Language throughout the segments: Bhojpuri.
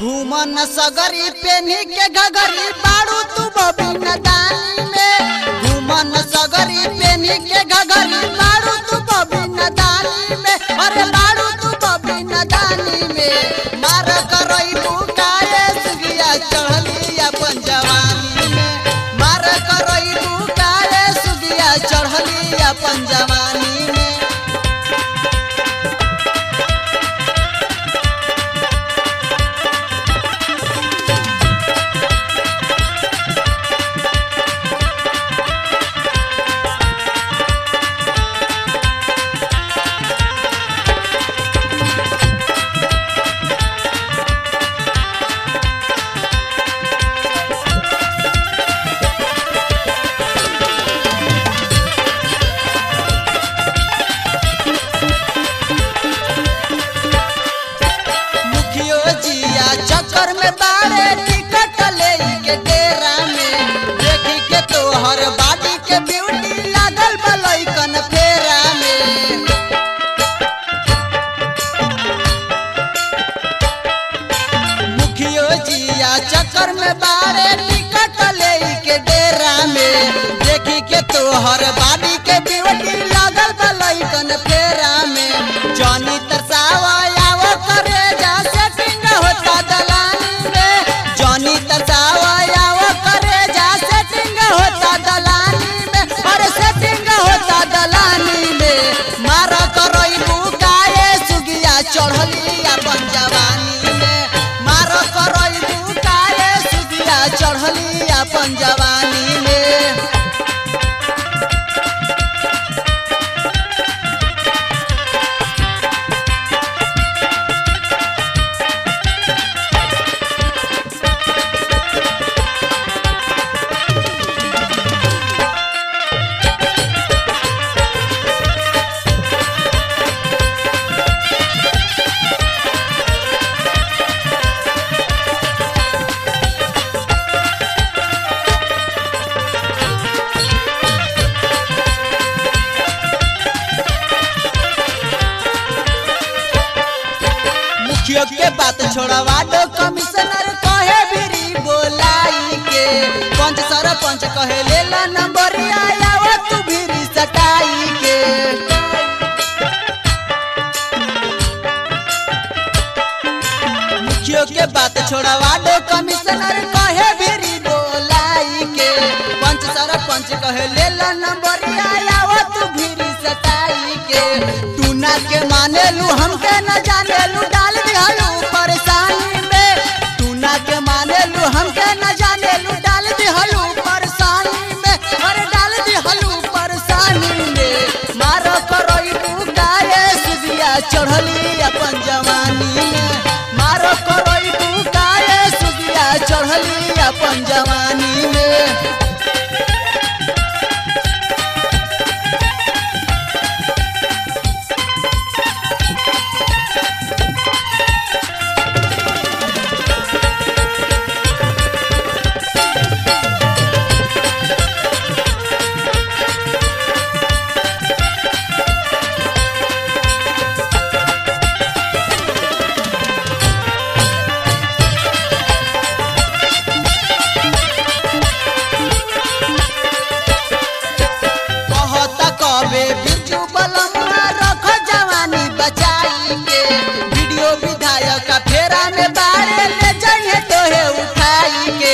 घूमन सगरी पेनी के घगरी बाड़ू तू बबिन दानी में घूमन सगरी पेनी के घगरी बाड़ू तू बबिन दानी में अरे बाड़ू तू बबिन दानी में मार करई तू काए सुगिया चढ़ली अपन जवानी में मार करई तू काए सुगिया चढ़ली अपन जवानी में मुखियो जिया चक्कर में बाड़े टिकट ले के डेरा में देखी के तोहर बाडी के ब्यूटी लागल बलैकन फेरा में मुखियो जिया चक्कर में बाड़े टिकट ले के डेरा में देखी के तोहर बाडी के ब्यूटी लागल बलैकन फेरा में जनी तरसावा आवो करे जा सेटिंग होता दलानी में जनी तरसावा आवो करे जा सेटिंग होता दलानी में अरे सेटिंग होता दलानी में मार करई बुकाए सुगिया चढ़ली अपन जवानी में मार करई बुकाए सुगिया चढ़ली अपन जवानी में मुखियो के बात छोड़वा दो कमिश्नर कहे बिरी बोलाई के पंच सरपंच कहे ले ला नंबर आया वो तू बिरी सटाई के मुखियो के बात छोड़वा दो कमिश्नर कहे बिरी बोलाई के पंच सरपंच कहे ले ला नंबर आया वो तू बिरी सटाई के तू ना के माने लू हमके न जाने लू डाल दिहलू परेशानी में तू ना के माने लू हमके न जाने लू डाल दिहलू परेशानी में अरे डाल दिहलू परेशानी में मारो करई तू काए सुदिया चढ़ली अपन जवानी में मारो करई तू काए सुदिया चढ़ली अपन जवानी में कहता कबे बिरजू बलम्मा रख जवानी बचाई के वीडियो विधायक का फेरा में बारे ले जाइए तोहे उठाई के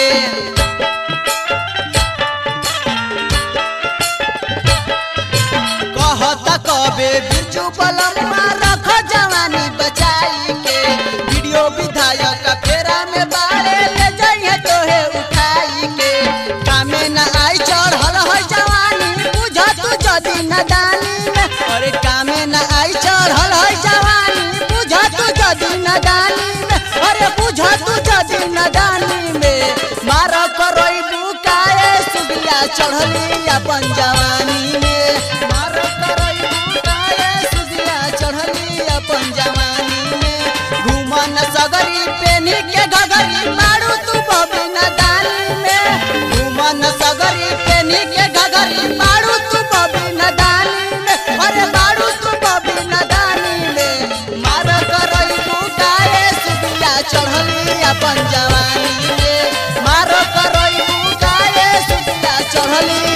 कहता कबे बिरजू बलम्मा रख जवानी बचाई के वीडियो विधायक का फेरा में बारे ले जाइए तोहे उठाई के कामे न आई चढ़ल है जवानी बुझ तू जदी नदानी में अरे कामे न आई चढ़ल है जवानी बुझ तू जदी नदानी में अरे बुझ तू जदी नदानी में मार करई बुकाए सुगिया चढ़ली अपन जवानी में मार करई बुकाए सुगिया चढ़ली अपन जवानी में घूमन सगरी पेनी के घगरी मारू तू बबिन दानी में घूमन सगरी पेनी के घगरी मारू तू बबिन दानी में अरे मारू तू बबिन दानी में मार करई बुकाए सुगिया चढ़ली होई अपन जवानी में मारो करई बुकाए सुतिया चढ़ली